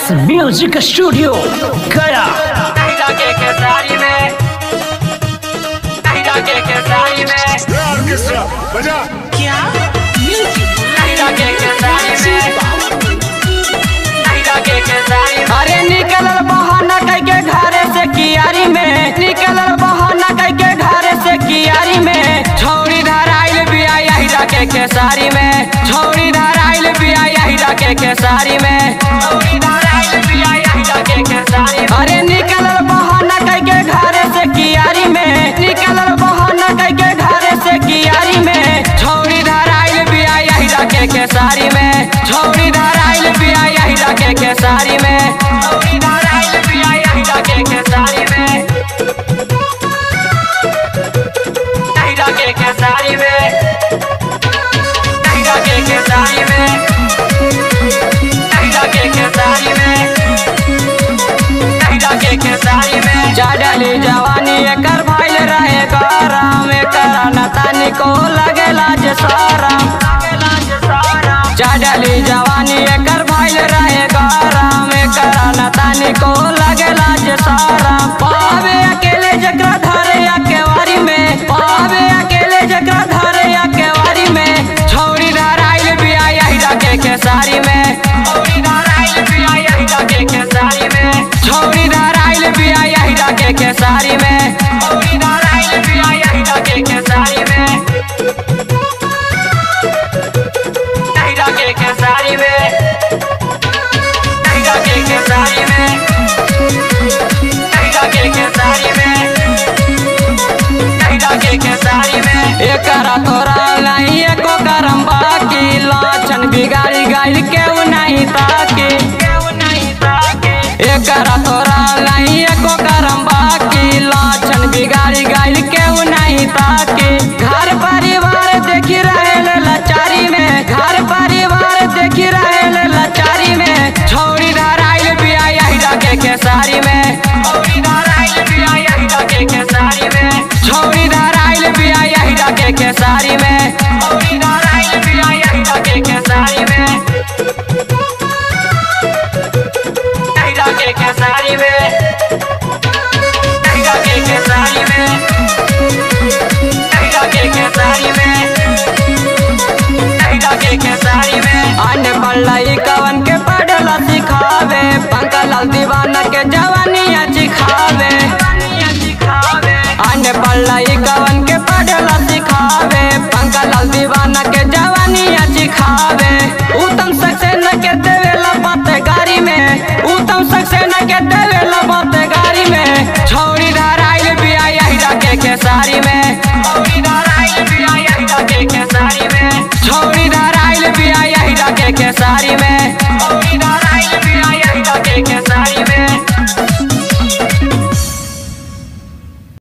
x music studio गया नहीं जाके के साड़ी में नहीं जाके के साड़ी में ऑर्केस्ट्रा बजा नहीं जाके के साड़ी में नहीं जाके के साड़ी में अरे निकलल बहाना कह के घरे से कियारी में निकलल बहाना कह के घरे से कियारी में छौड़ी धराइल बिया यही जाके के साड़ी में छौड़ी धराइल बिया यही जाके के साड़ी में छौड़ी धराइल बिया यही जाके के साड़ी में अरे निकलल बहाना कह के घरे से कियारी में निकलल बहाना कह के घरे से कियारी में छौड़ी धराइल बिया यही जाके के साड़ी में छौड़ी धराइल बिया यही जाके के साड़ी में छौड़ी धराइल बिया यही जाके के साड़ी में नहीं जाके के साड़ी में नहीं जाके के साड़ी में नहीं जाके के साड़ी में नहीं जाके के साड़ी में चाडली जवानी एकर भइल रहे गरम एकर नतानी को लगेला जे सरम चाडली जवानी एकर भइल रहे गरम एकर नतानी को लगेला जे सरम पावे अकेले जकरा धरे या केवारी में पावे अकेले जकरा धरे या केवारी में छौड़ी धराइल बिया यही जाके के साड़ी में छौड़ी धराइल बिया यही जाके के साड़ी में छौड़ी धराइल बिया यही जाके के साड़ी में छौड़ी धराइल बिया यही जाके के साड़ी में नहीं जाके के साड़ी में नहीं जाके के साड़ी में नहीं जाके के साड़ी में नहीं जाके के साड़ी में एकरा तोरा नहीं एको करम बाकी लाछन बिगाड़ी गाइल केहू नहीं ताके एकरा तोरा नहीं एको करम बाकी लाछन बिगाड़ी गाइल केहू नहीं ताके घर परिवार देखी रहे लाचारी में घर परिवार देखी रहे लाचारी में छौड़ी धराइल बिया यही जाके के साड़ी में